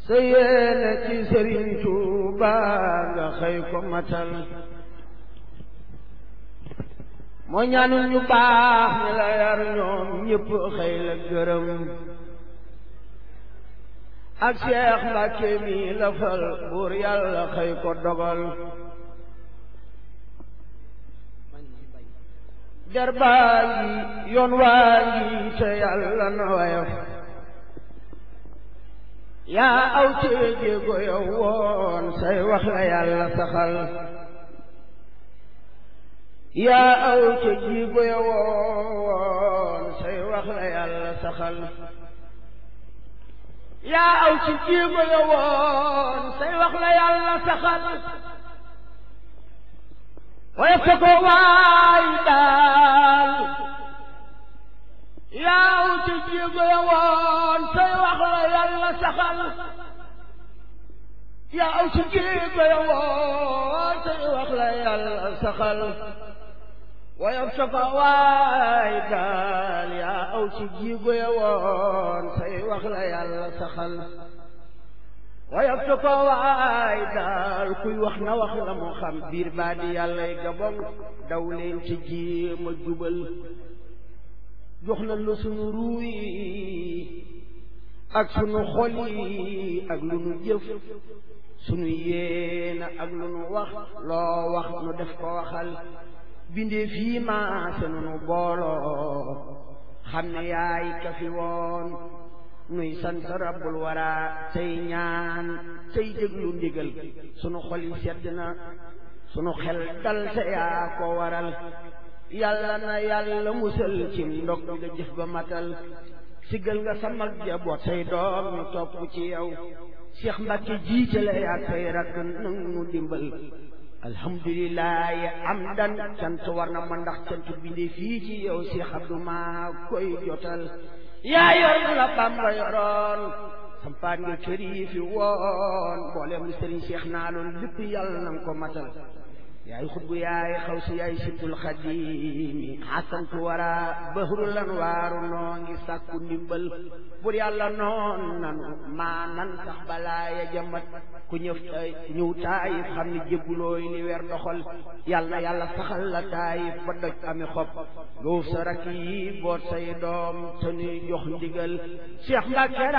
sa yéene ci sëriñ Tuuba nga xëy ko matal moo ñaanul ñu baax ñi la yar ñoom ñëpp xëy la gërëm ak Seex Mbàkke mi la fal buur yàlla xëy ko dogal der baa ngi yoon waa ngi te yàlla na woyof yaa aw ci jéego yow woon say wax la yàlla saxal yaa aw ci jéego yow woon say wax la yàlla saxal yaa aw ci jéego yow woon say wax la yàlla saxal waaye fa ko waay daal yaaw ci jéego ya woon say wax la yàlla saxal yaaw ci jéego ya woon say wax la yàlla saxal waaye fa ko waay daal yaaw ci jéego ya woon say wax la yàlla saxal waaye su ko waay daal kuy wax na wax la mu xam biir baa di yàllay gabon daw leen ci jéem a jubal jox na lu sunu ruuy ak sunu xol yi ak lu nu jëf sunu yéena ak lu nu wax loo wax nu def ko waxal bindee fii maase nu nu booloo xam ne yaay ka fi woon nuy sant rabbul wara tey ñaan tey déglu ndigal sunu xol yi sedd na sunu xel dal te yaa ko waral yàlla na yàlla musal ci ndog nga jëf ba matal siggal nga sa mag jaboot say doom ñu topp ci yow Cheikh Mbacke jiitale yaa koy rakk nang nu dimbal alhamdulilahi amdan cant war na ma ndax cant bindee fii ci yow Cheikh Abdou maa koy jotal yaa yor la Bamba yoroon sampaat nga kër yi fi woon mboolem lu sëriñ Cheikh naa loolu lépp yàlla na nga ko matal yaay xutbu yaay xaw si yaay sibtul xadimi xasantu wara bahru lan waaru noo ngi sàkku ndimbal bur yàlla noon nanu maa nan sax balaa ya jamat ku ñëw ñëw taayif xam ne jébbulooy li weer doxal yàlla yàlla saxal la taayif ba doj ami xob luuf sa rakk yi boot say doom te nuy jox ndigal Cheikh Mbacke